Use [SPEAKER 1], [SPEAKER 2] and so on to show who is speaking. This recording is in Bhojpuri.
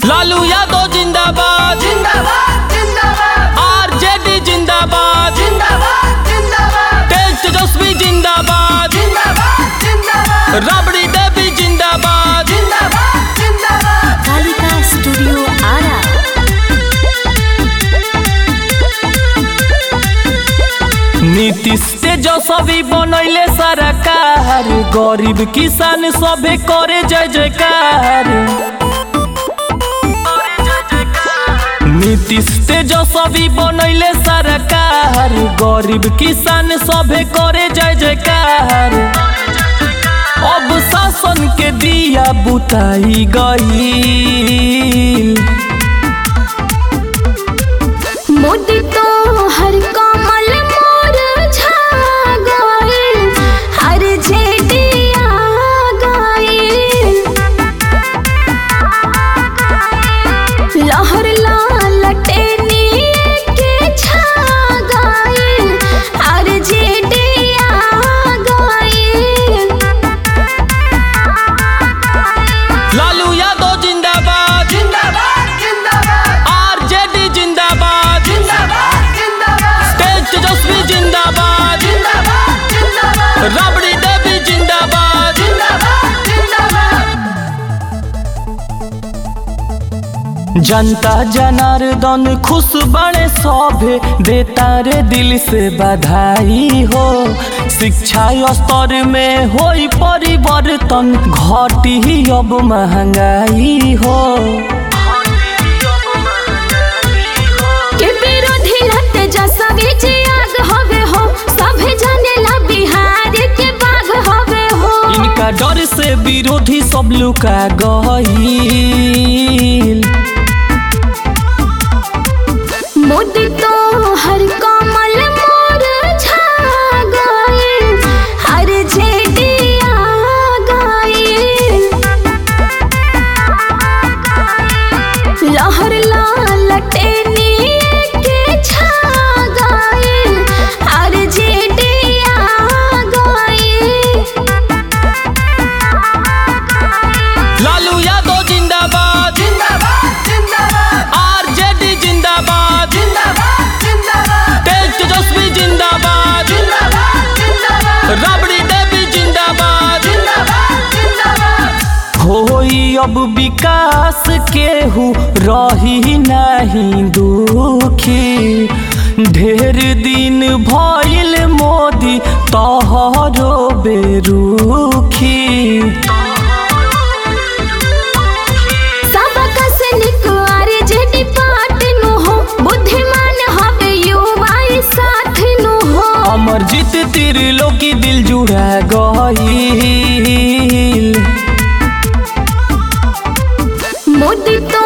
[SPEAKER 1] लालू यादव जिंदाबाद
[SPEAKER 2] जिंदाबाद जिंदाबाद
[SPEAKER 1] आरजेडी जिंदाबाद
[SPEAKER 2] जिंदाबाद जिंदाबाद
[SPEAKER 1] तेज तेजस्वी जिंदाबाद
[SPEAKER 2] जिंदाबाद जिंदाबाद
[SPEAKER 1] राबड़ी देवी जिंदाबाद
[SPEAKER 2] जिंदाबाद जिंदाबाद
[SPEAKER 3] कालिका स्टूडियो आरा
[SPEAKER 1] नीतीश तेजस्वी बनैले सरकार गरीब किसान सभे करे जय जयकार नीतीश तेजस्वी बनैले सरकार गरीब किसान सभे करे जय जयकार अब शासन के दिया बुताई गई
[SPEAKER 3] मोदी तो हर कमल मोर छा गइल हर जेडिया गइल लहर ललटेनी के छा गइल हर जेडिया गइल
[SPEAKER 1] लालू यादव जिंदाबाद
[SPEAKER 2] जिंदाबाद जिंदाबाद
[SPEAKER 1] आरजेडी जिंदाबाद
[SPEAKER 2] जिंदाबाद जिंदाबाद
[SPEAKER 1] तेज तेजस्वी जिंदाबाद
[SPEAKER 2] जिंदाबाद जिंदाबाद
[SPEAKER 1] राबड़ी देवी जिंदाबाद
[SPEAKER 2] जिंदाबाद जिंदाबाद
[SPEAKER 1] जनता जनार्दन खुश बड़े सभे देता रे दिल से बधाई हो शिक्षा स्तर में होई परिवर्तन घटी ही अब महंगाई हो
[SPEAKER 3] के विरोधी लते जैसा बीच आग होवे हो सभे जानेला बिहार के बाग होवे हो
[SPEAKER 1] इनका डर से विरोधी सब लुका गईल
[SPEAKER 3] मोदी तो हर कमल मोर छा गइल हर जेडिया गइल लहर ललटेनी के छा गइल हर जेडिया गइल
[SPEAKER 1] लालू यादव जिंदाबाद
[SPEAKER 2] जिंदाबाद जिंदाबाद
[SPEAKER 1] आरजेडी जिंदाबाद
[SPEAKER 2] जिंदाबाद जिंदाबाद
[SPEAKER 1] तेज तेजस्वी जिंदाबाद
[SPEAKER 2] जिंदाबाद जिंदाबाद
[SPEAKER 1] राबड़ी देवी जिंदाबाद
[SPEAKER 2] जिंदाबाद जिंदाबाद
[SPEAKER 1] होई अब विकास केहू रही नहीं दुखी ढेर दिन भइल मोदी तोहरो बेरुखी
[SPEAKER 3] सबक से निकवार जेडी पाट नु हो बुद्धिमान हवे युवा ई साथ नु हो
[SPEAKER 1] अमरजीत त्रिलोकी दिल जुड़ा गईल
[SPEAKER 3] मोदी तो